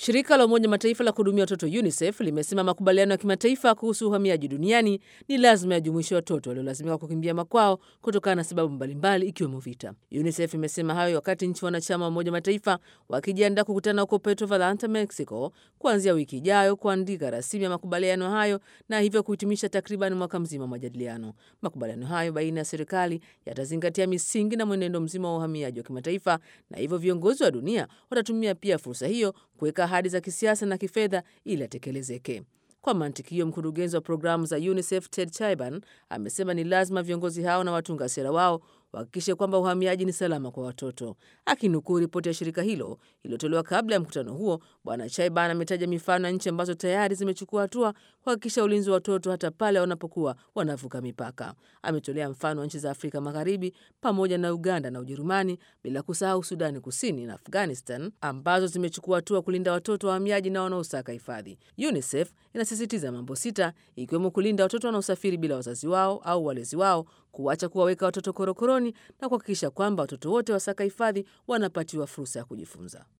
Shirika la Umoja Mataifa la kuhudumia watoto UNICEF limesema makubaliano ya kimataifa kuhusu uhamiaji duniani ni lazima yajumuishe watoto waliolazimika kukimbia makwao kutokana na sababu mbalimbali ikiwemo vita. UNICEF imesema hayo wakati nchi wanachama wa Umoja Mataifa wakijiandaa kukutana huko Puerto Vallarta, Mexico, kuanzia wiki ijayo kuandika rasimu ya makubaliano hayo na hivyo kuhitimisha takriban mwaka mzima wa majadiliano. Makubaliano hayo baina ya serikali yatazingatia misingi na mwenendo mzima wa uhamiaji wa kimataifa, na hivyo viongozi wa dunia watatumia pia fursa hiyo kuweka ahadi za kisiasa na kifedha ili atekelezeke. Kwa mantiki hiyo, mkurugenzi wa programu za UNICEF Ted Chaiban amesema ni lazima viongozi hao na watunga sera wao wahakikishe kwamba uhamiaji ni salama kwa watoto. Akinukuu ripoti ya shirika hilo iliyotolewa kabla ya mkutano huo, Bwana Chaiban ametaja mifano ya nchi ambazo tayari zimechukua hatua kuhakikisha ulinzi wa watoto hata pale wanapokuwa wanavuka mipaka. Ametolea mfano wa nchi za Afrika Magharibi pamoja na Uganda na Ujerumani, bila kusahau Sudani Kusini na Afghanistan ambazo zimechukua hatua kulinda watoto wahamiaji na wanaosaka hifadhi. UNICEF inasisitiza mambo sita, ikiwemo kulinda watoto wanaosafiri bila wazazi wao au walezi wao, kuacha kuwaweka watoto korokoroni na kuhakikisha kwamba watoto wote wasaka hifadhi wanapatiwa fursa ya kujifunza.